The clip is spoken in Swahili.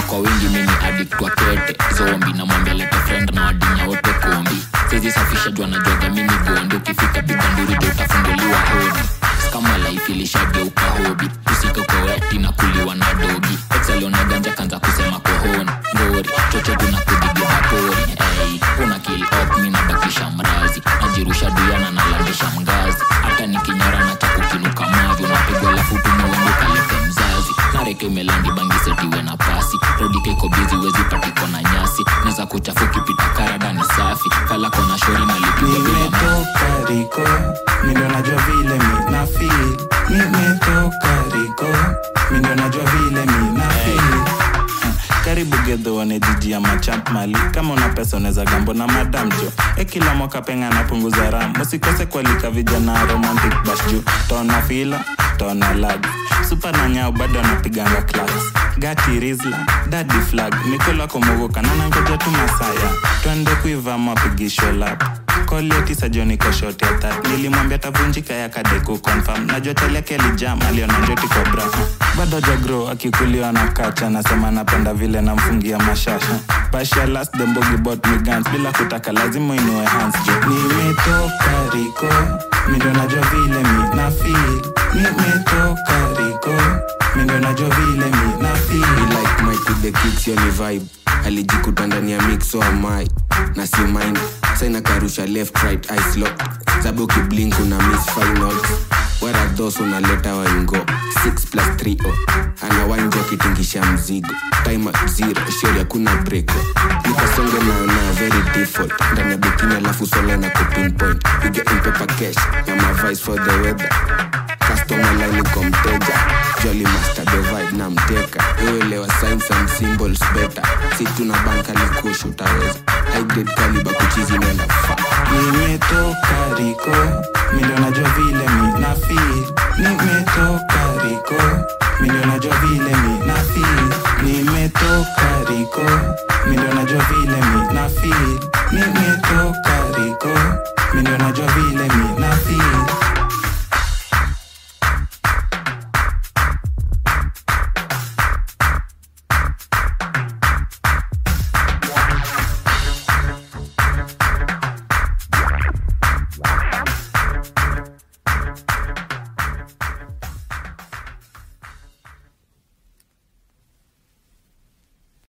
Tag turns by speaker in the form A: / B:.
A: kwa wingi mini addict wa kete zombi namwambia lete friend na wadinya wote kombi sezi safisha jua najuaga mini gondi ukifika piga nduri jo utafunguliwa hodi kama life ilishageuka hobi usika kwa weti na kuliwa na dogi exaliona ganja kanza kusema kohoni ngori chochote na kudigiza pori hey, una kill up mi nabakisha mrazi najirusha duyana nalandisha mgazi hata nikinyora na chakukinuka mavi unapigwa lafu tumewendu kalete mzazi nareke umelandi bangi setiwe na pasi rodike iko bizi wezi patiko na nyasi neza kuchafu kipita karada ni safi falako na shori nalipiga bila mafi
B: nimetoka riko mindo najua vile mi na feel nimetoka riko mindo najua vile mi na feel Ah, karibu gedho wane jiji ya machamp mali kama una pesa unaweza gambo na madam jo e kila mwaka penga napunguza ram usikose kualika vijana romantic bash juu taona fila taona lag supa na nyao bado anapiganga class gati rizla dadi flag mikola komogoka nanangoja tu masaya twende kuiva mapigisho lap koliotisa joni koshoti ya that nilimwambia tavunjika ya kadeku confirm najua teleke alijam aliona njoti kwa bra bado jagro akikuliwa na kacha anasema napenda vile namfungia mashasha basha last dembogi bot migans bila kutaka lazima uinue hands juu nimetoka riko mindo najua vile mi na feel nimetoka riko mindo najua vile mi na
C: Be
B: feel
C: like Mike with the kicks yoni vibe alijikuta ndani ya mix so amai na si mind saina karusha left right ice lock zabe ukiblink una miss finals wara thos unaleta waingo 6 plus 3 o ana wainjo akitingisha mzigo time at zero shori hakuna breko nikasonge na na very default ndani ya bikini alafu sole na kupinpoint you get in paper cash na my vice for the weather customer line iko mteja jolly master the vibe na mteka uelewa signs and symbols better si tuna banka likush utaweza high grade caliber kuchizi nenda fa
B: nimetoka riko mindo najua vile mi na feel nimetoka riko mindo najua vile mi na feel nimetoka riko mindo najua vile mi na feel nimetoka riko mindo najua vile mi na feel